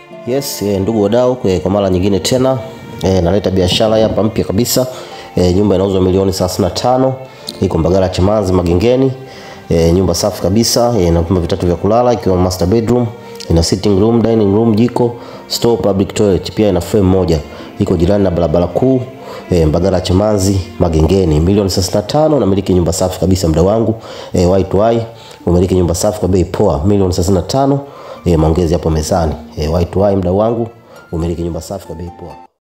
Yes, eh, ndugu wadau, eh, kwa mara nyingine tena eh, naleta biashara hapa mpya kabisa. Eh, nyumba inauzwa milioni 35 iko Mbagala Chamazi Magengeni. Eh, nyumba safi kabisa eh, ina vyumba vitatu vya kulala ikiwa master bedroom, ina sitting room, dining room, jiko, store, public toilet, pia ina frame moja. Iko jirani na barabara kuu eh, Mbagala Chamazi Magengeni. Milioni 35 na miliki nyumba safi kabisa mda wangu eh, Y2Y umiliki nyumba safi kwa bei poa milioni 35 eh, maongezi hapo mezani eh, Y2Y mda wangu umiliki nyumba safi kwa bei poa.